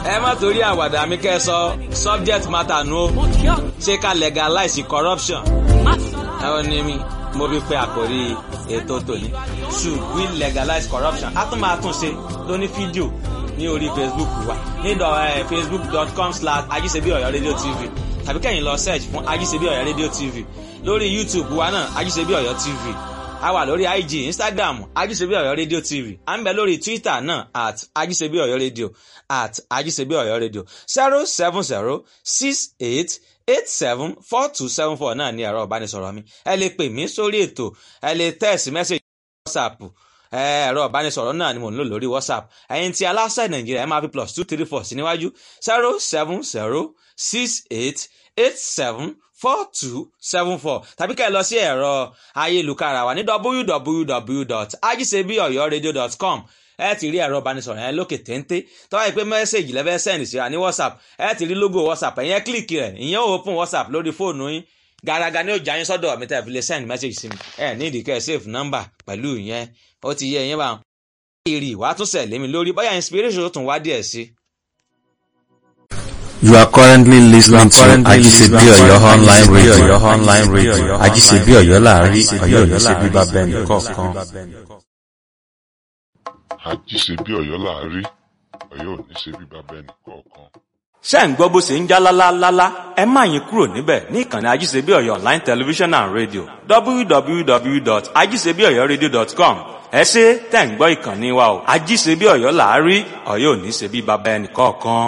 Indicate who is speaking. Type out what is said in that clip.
Speaker 1: ẹ má torí àwàdà mi kẹ́ ẹ sọ subject matter nu o ṣé ká legalize corruption ẹ ó ní mi mo fi pe àkórí ètò tòní should we legalize corruption a tún máa tún ṣe lóní fídíò ní orí facebook wa ní facebook.com slash ajíṣebí ọ̀yọ́ radio tv tàbí kẹ́yìn lọ search fún ajíṣebí ọ̀yọ́ radio tv lórí youtube wa náà ajíṣebí ọ̀yọ́ tv a wà lórí ig instagram ajíṣebí ọ̀yọ́ radio tv à ń bẹ lórí twitter náà at ajíṣebí ọ̀yọ́ radio at ajíṣebí ọ̀yọ́ radio zero seven zero six eight eight seven four two seven four náà ní ẹ̀rọ ìbánisọ̀rọ̀ mi ẹ lè pè mí sórí ètò ẹ lè text message whatsapp ẹ̀rọ ìbánisọ̀rọ̀ náà ni mò ń lò lórí whatsapp ẹ̀yin tí aláṣẹ nàìjíríà ẹ máa fi plus two three four sí níwájú zero seven zero six eight eight seven four two seven four tàbí ká ẹ lọ sí ẹ̀rọ ayélujára wa ní www.ajisebiyoyoradio.com ẹ ti rí ẹ̀rọ ìbánisọ̀rọ̀ yẹn lókè téńté tó wáyé pé mẹ́sẹ̀gì lẹ́fẹ́ sẹ́ndì síra ní whatsapp ẹ ti rí logo whatsapp ẹ̀yẹn kílìkì rẹ̀ ìyẹn ò open whatsapp lórí fóònù yín gàràgà ni ó jà yín sọ́dọ̀ mi tẹ́ fi lè send message sí mi ẹ ní ìdíkẹ́ save number pẹ̀lú ìyẹn ó ti yẹ ìyẹn bá wọn. èrè ìwà tún sẹ̀ lémi lórí bóyá inspiration tún wá díẹ̀ sí.
Speaker 2: You are currently listening to Ajisebi Oyo online radio. online radio. Ajisebi Oyo láàrin Ọ̀yọ́ ní ṣe bíbá bẹ́ẹ̀ni kọ̀ọ̀kan.
Speaker 3: àjíṣebí ọ̀yọ́ láàrí ọ̀yọ́ ò ní ṣe bí bàbá ẹnì kọ̀ọ̀kan.
Speaker 1: ṣé ń gbọ́ bó ṣe ń já lálálálá ẹ má yín kúrò níbẹ̀ ní ìkànnì ajíṣebí ọ̀yọ́ online television and radio www.ajíṣebíọ̀yọ́radio.com ẹ ṣé tẹ̀ ń gbọ́ ìkànnì wa o ajíṣebí ọ̀yọ́ láàrí ọ̀yọ́ ò ní ṣe bí bàbá ẹnì kọ̀ọ̀kan.